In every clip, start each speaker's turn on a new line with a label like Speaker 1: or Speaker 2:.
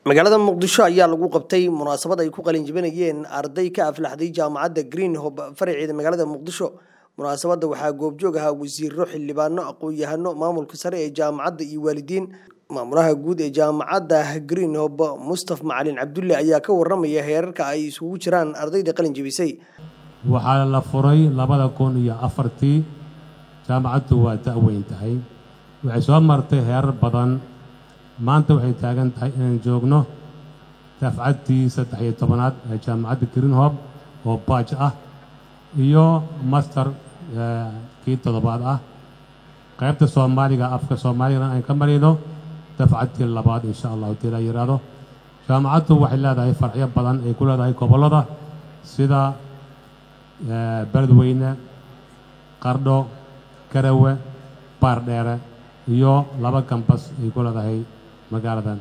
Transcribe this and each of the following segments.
Speaker 1: magaalada muqdisho ayaa lagu qabtay munaasabad ay ku qalinjibinayeen arday ka aflaxday jaamacadda green hob faraceeda magaalada muqdisho munaasabadda waxaa goobjoog ahaa wasiiro xildhibaano aqoon-yahano maamulka sare ee jaamacadda iyo waalidiin maamulaha guud ee jaamacadda green hob mustaf macalin cabdulle ayaa ka waramaya heerarka ay isugu jiraan ardayda qalinjibisay
Speaker 2: waxaa la furay labada kun iyo afartii jaamacaddu waa da-weyn tahay waxay soo martay heerar badan maanta waxay taagan tahay inaan joogno dafcaddii saddex iyo tobanaad ee jaamacadda greenhob oo baaj ah iyo master kii toddobaad ah qaybta soomaaliga afka soomaaligana aan ka marayno dafcaddii labaad insha allahu dii la yidhaahdo jaamacaddu waxay leedahay farxyo badan ay ku leedahay gobollada sida beledweyne qardho garawe baardheere iyo laba gambas ay ku leedahay magaaladan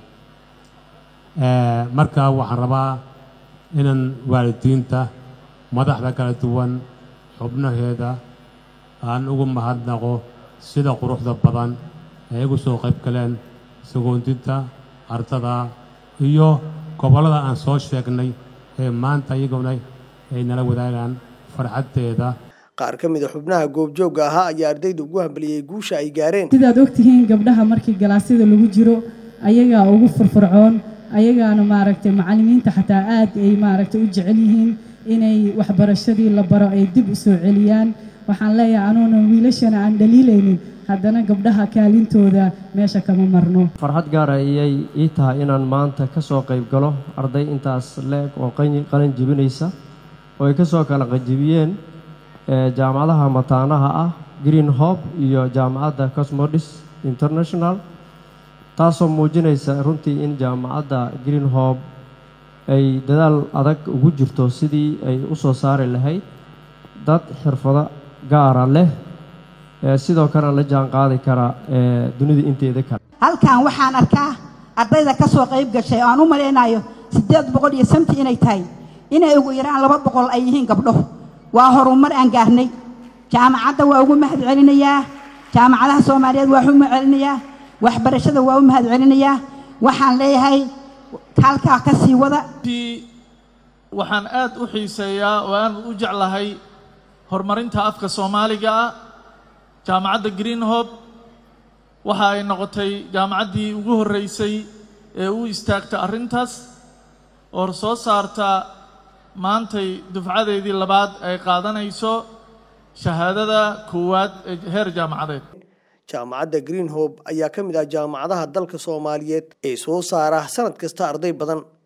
Speaker 2: marka waxaan rabaa inaan waalidiinta madaxda kala duwan xubnaheeda aan ugu mahadnaqo sida quruxda badan ay igu soo qayb galeen sagoondinta ardada iyo gobollada aan soo sheegnay ee maanta iyaguna ay nala wadaagaan farxaddeeda
Speaker 1: qaar ka mid a xubnaha goobjoogga ahaa ayaa ardayda ugu hambaliyey guusha ay gaareen
Speaker 3: sidaad ogtihiin gabdhaha markii galaasyada lagu jiro ayagaa ugu furfurcoon ayagaana maaragtay macallimiinta xataa aad ay maaragtay u jecel yihiin inay waxbarashadii la baro ay dib u soo celiyaan waxaan leeyahay anuuna wiilashana aan dhaliilaynin haddana gabdhaha kaalintooda meesha kama marno
Speaker 4: farxad gaara ayay ii tahay inaan maanta ka soo qayb galo arday intaas leeg oo qalin jibinaysa oo ay ka soo kala qanjibiyeen jaamacadaha mataanaha ah green hob iyo jaamacadda cosmodis international taasoo muujinaysa runtii in jaamacadda green hob ay dadaal adag ugu jirto sidii ay u soo saari lahayd dad xirfado gaara leh sidoo kalena la jaan qaadi kara dunida inteeda kale
Speaker 5: halkan waxaan arkaa ardayda ka soo qayb gashay oo aan u malaynayo siddeed boqol iyo samti inay tahay inay ugu yaraan laba boqol ay yihiin gabdho waa horumar aan gaarnay jaamacadda waa ugu mahad celinayaa jaamacadaha soomaaliyeed waa u mahad celinayaa waxbarashada waa u mahad celinayaa waxaan leeyahay halkaa ka sii wada
Speaker 6: waxaan aad u xiiseeyaa oo aan u jeclahay horumarinta afka soomaaliga ah jaamacadda green hob waxa ay noqotay jaamacaddii ugu horreysay ee u istaagta arrintaas oo soo saarta maantay dufcadeedii labaad ay qaadanayso shahaadada koowaad ee heer jaamacadeed
Speaker 1: jaamacadda green hob ayaa ka mid ah jaamacadaha dalka soomaaliyeed ee soo saara sanad kasta arday badan